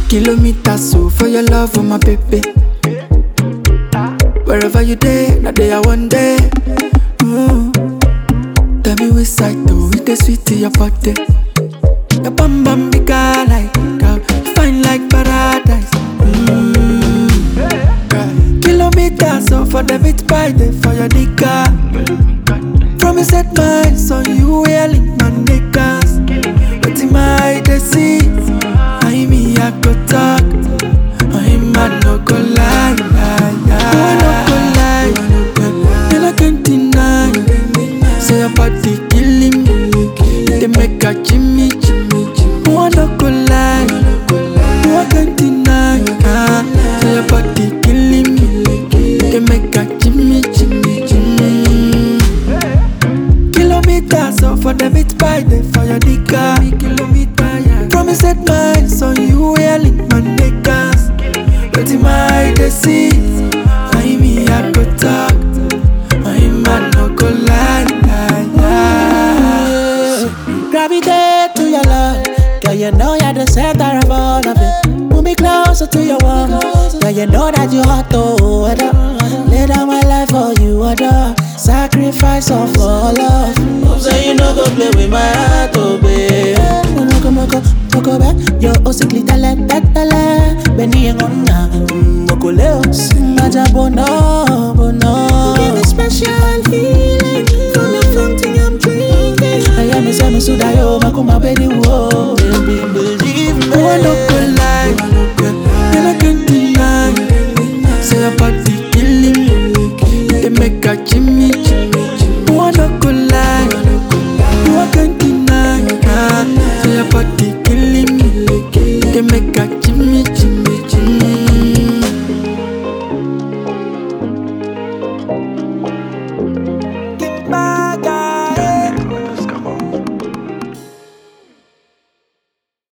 Kilometers so for your love, oh my baby. Wherever you day, now day I one day. Mm. Tell me which side though, it is sweet to your body. Your bum bum big like cow, fine like paradise. Mm. Kilometers so for the beat by day for your nigga. Promise set minds on you, yelling my niggas. But in my deceit, I me I go talk. I man no go lie, lie, lie. I no go lie, and I can't deny. Say your body killing me, they make a Jimmy, Jimmy, Jimmy. I no go lie, I can't deny. Ah, Say your body killing me, they make a Jimmy, Jimmy, Jimmy. Kilometers so for the beat by day for your nigga. Kilometer, yeah. Promise set minds on you, yelling my niggas. But in my deceit, I me I go talk. I man no go lie, lie, lie. Gravitate to your love. Girl, you know you're the center of all of it. Move me closer to your warm. Girl, you know that you hot to order. Lay down my life for you, order. Sacrifice of all love. Hope say you know go play with my heart, oh babe. Moko moko moko back. Yo osikli tele tele. Beni ngona. Moko leo. Maja bono bono. Give me special healing from the fountain I'm drinking. I am a semi suda yo makuma baby wo. Baby believe me. I no go lie, and I can't deny. Say your body killing me, they make a Jimmy.